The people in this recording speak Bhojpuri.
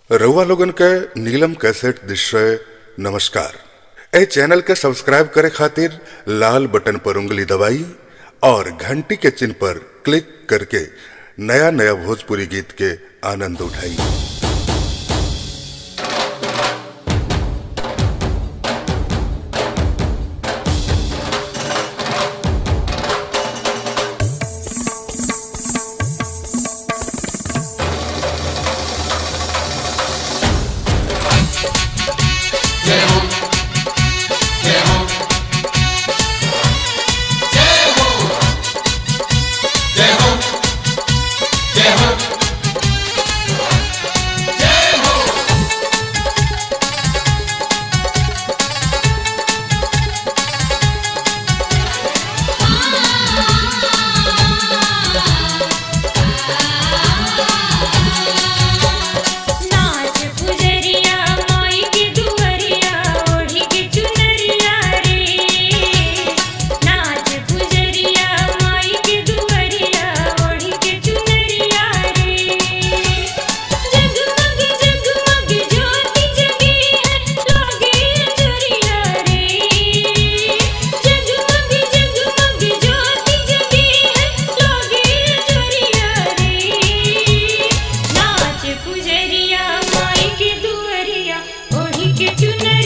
रउआ लोगन के नीलम कैसेट दृश्य नमस्कार ए चैनल के सब्सक्राइब करे खातिर लाल बटन पर उंगली दबाई और घंटी के चिन्ह पर क्लिक करके नया नया भोजपुरी गीत के आनंद उठाई नाच पुजरिया माई के दुवरिया ओढ़ी के चुनरिया रे नाच पुजरिया माई के दुवरिया ओढ़ी के चुनरिया रे जगमग जगमग ज्योति जगी है लागे चुरिया रे जगमग जगमग ज्योति जगी है लागे चुरिया रे नाच पुजरिया माई के दुवरिया ओढ़ी के चुनरिया